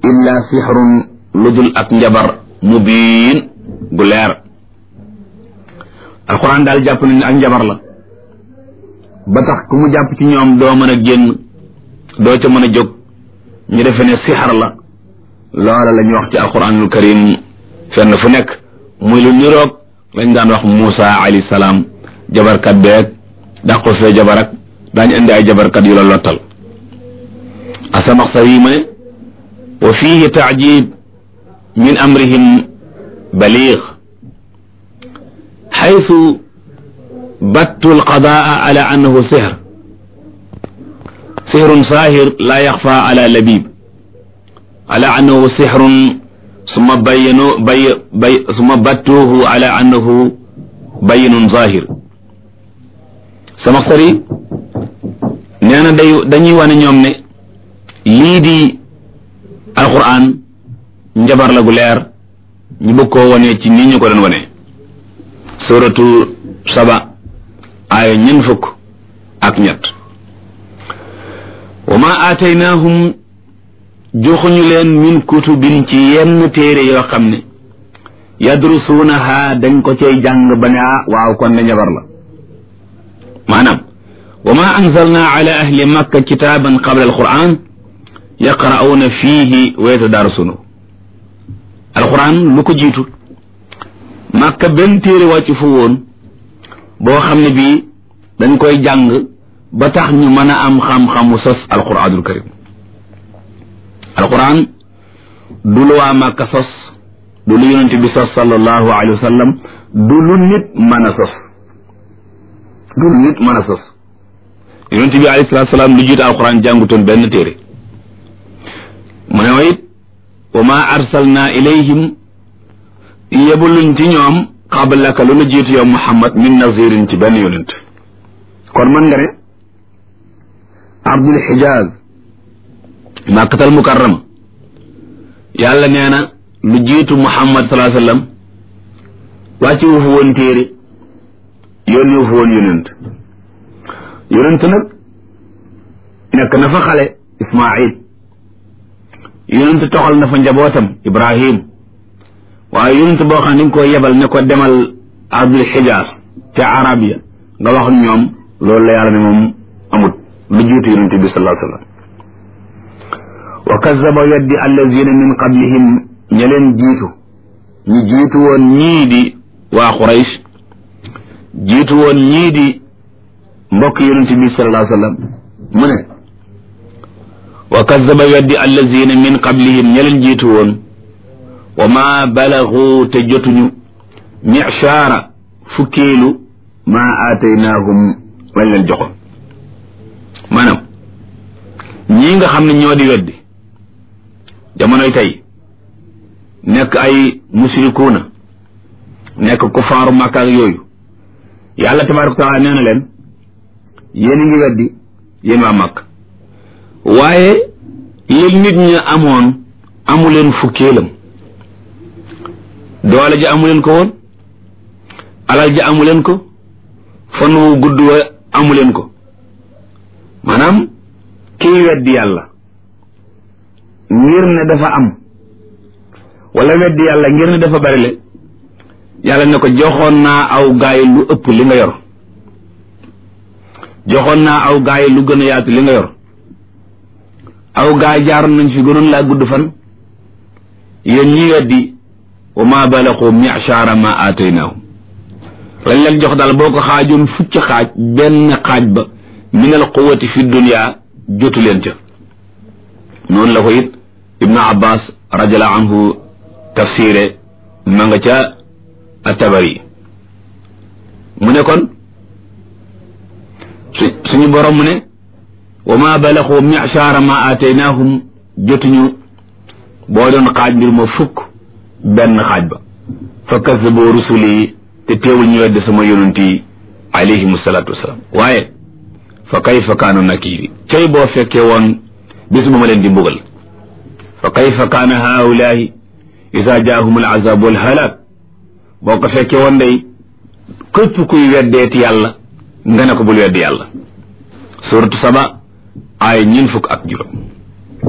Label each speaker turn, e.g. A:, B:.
A: illa sixrun lu dul ak njabar mubiin gu leer alquran daal jàpp nañ ne ak njabar la ba tax ku mu jàpp ci ñoom doo mën a génn doo ca mën a jóg ñu defe ne sixar la loola la ñu wax ci alquranul karim fenn fu nekk muy lu niroog lañ daan wax Muusa alayhi salaam jabarkat beeg dàqu fee jabar ak daañu indi ay jabarkat yu la lottal asamaxsar yi mu ne wa fihi taajib min amrihim baliig xaytu battu alqadaa ala annahu sihr sihrun saahir laa yaxfa ala labib ala annahu sihrun summa bayyanu bay bay summa battuuhu ala annahu bayyinun zahir sama sari nee na day dañuy wane ñoom ne lii di alquran njabar la gu leer ñu bëgg koo wane ci nii ñu ko doon wane suratu saba aaya ñeent fukk ak ñett wa ma aataynaahum joxuñu leen min kutubin ci yenn téere yoo xam ne yadrusuunaha dañ ko cay jàng ba ne ah waaw kon ne njabar la maanaam wa ma anzalna ala ahli makka kitaaban qabla alquran yaqra'uuna fiihi wa yatadarasuunahu alquran lu ko jiitu makka benn téere wàcc fu woon boo xam ne bii dañ koy jàng ba tax ñu mën a am xam-xamu sos alquranul karim alquran du lu waa Màkka sos du lu yonent bi sos sallallahu alayhi wa sallam du lu nit mën a sos du lu nit mën a sos yonent bi alayhi salaatu salaam lu jiitu alquran jàngutoon benn téere mu ne wa it wa ma arsalna ilayhim yebuluñ ci ñoom qablaka lu la jiitu yow Muhammad min nazirin ci benn yonent kon mën nga ne Abdul Xijaaz Makkatal Mukarrama yàlla nee na lu jiitu Muhammad salaa sallam wàcce wu fa woon téere yónni wu fa woon yonent yonent nag nekk na fa xale Ismaayil yonent toxal na fa njabootam Ibrahim waaye yonent boo xam ne dañ ko yebal ne ko demal Abdul Xijaaz ca Arabia nga wax ñoom loolu la yàlla ne moom amut lu jiitu yonent bi salaa sallam wa kazaba weddi allazina min qablihim ña leen jiitu ñu jiitu woon ñii di waa Quraysh jiitu woon ñii di mbokk yonent bi sallallahu alayhi wa sallam mu ne wa kazaba weddi allazina min qablihim ña leen jiitu woon wa ma balagu te jotuñu michaara fukkeelu ma aataynaahum lañ leen joxoon maanaam ñii nga xam ne ñoo di weddi jamonoy tey nekk ay musrikuuna nekk kufaaru Makka ak yooyu yàlla tabaaraka taala nee na leen yéen a ngi weddi yéen waa Makka waaye li nit ñi amoon amu leen fukkeelam doole ji amu leen ko woon alal ji amu leen ko fan wu gudd wa amu leen ko maanaam kiy weddi yàlla ngir ne dafa am wala weddi yàlla ngir ne dafa bari le yàlla ne ko joxoon naa aw gaay lu ëpp li nga yor joxoon naa aw gaay lu gën a yaatu li nga yor aw gaay jaaroon nañ fi gënoon laa gudd fan yéen ñi weddi wa ma balaqu mi'shara ma aataynaahum lañ leen jox daal boo ko xaajoon fukki xaaj benn xaaj ba min al quwati fi dunya jotu leen ca noonu la ko it ibnu abbas radiallahu anhu tafsire ma nga ca atabari mu ne kon su suñu borom mu ne wa ma balaxu michaara ma aataynaahum jotuñu boo doon xaaj mbir ma fukk benn xaaj ba fa kazaboo rusuli te teewul ñu wedde sama yonent yi alayhim salaatu wasalaam waaye fa kayfa kaanu nakiiri cay boo fekkee woon bis bu ma leen di mbugal fa kayfa kaana haulaahi isa jaahum al azab wal halak boo ko fekkee woon day képp kuy weddeeti yàlla nga ne ko bul weddi yàlla suratu saba ay ñin fukk ak juróom